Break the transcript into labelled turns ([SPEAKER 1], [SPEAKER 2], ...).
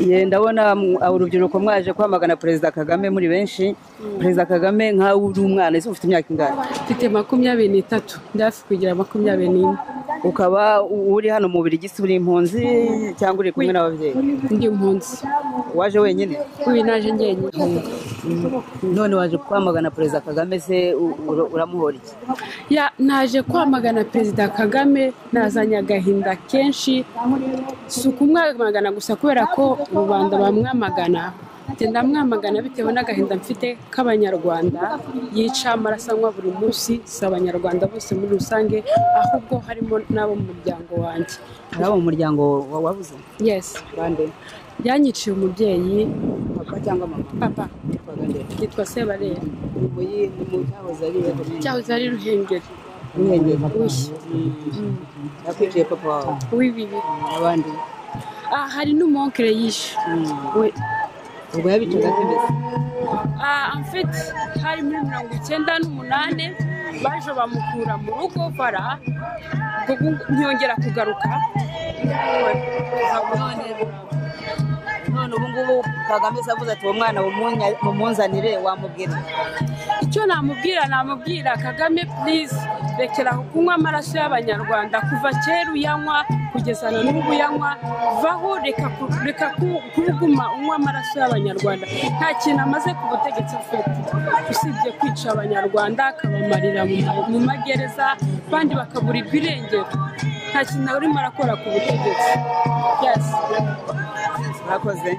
[SPEAKER 1] ye ndabona urubyiruko mwaje kwamagana perezida kagame muri benshi perezida kagame nk'aho uri umwana ese ufite imyaka ingana
[SPEAKER 2] mfite makumyabiri n'itatu ndafi kugira makumyabiri n'ine
[SPEAKER 1] ukaba uri hano mu birigisi uri impunzi cyangwa uri kumwe n'ababyeyi
[SPEAKER 2] ndi impunzi
[SPEAKER 1] waje wenyine
[SPEAKER 2] ubu naje njyenyine
[SPEAKER 1] none waje kwamagana perezida kagame se u- ura- uramuhora iki
[SPEAKER 2] Ya, naje kwamagana perezida kagame nazanye agahinda kenshi si ukumwamagana gusa kubera ko rubanda bamwamagana Njye ndamwamagana bitewe n'agahinda mfite k'abanyarwanda yica amaraso anywa buri munsi si abanyarwanda bose muri rusange ahubwo harimo n'abo mu muryango wanjye
[SPEAKER 1] hari abo mu muryango wa- wabuze
[SPEAKER 2] yes
[SPEAKER 1] bande
[SPEAKER 2] yanyiciye umubyeyi
[SPEAKER 1] papa cyangwa mama
[SPEAKER 2] papa
[SPEAKER 1] witwaga nde
[SPEAKER 2] yitwa sebarera
[SPEAKER 1] Ni mu yi- ni mu cyahoze ari
[SPEAKER 2] cyahoze ari ruhengeri
[SPEAKER 1] umwenge
[SPEAKER 2] Ushya.
[SPEAKER 1] yakwiciye papa wawe
[SPEAKER 2] w'ibibi
[SPEAKER 1] abandi
[SPEAKER 2] ah, hari n'umunkere yishe we
[SPEAKER 1] ubwo yabicaga ate mbese
[SPEAKER 2] Ah, en fait hari muri mirongo icyenda n'umunani baje bamukura mu rugo bara ubwo ngu- ntiyongera kugaruka
[SPEAKER 1] none ubu ngubu kagame se avuze ati uwo mwana mumunya- mumunzanire wamubwira
[SPEAKER 2] icyo namubwira namubwira kagame please rekera aho kunywa amaraso y'abanyarwanda kuva kera uyanywa kugeza na n'ubu uyanywa vaho reka ku- reka ku- kubuguma unywa amaraso y'abanyarwanda nta kintu amaze ku butegetsi afite usibye kwica abanyarwanda akabamarira mu ma- mu magereza abandi bakaburirwa irengero nta kintu urimo arakora ku butegetsi yes
[SPEAKER 1] mwakoze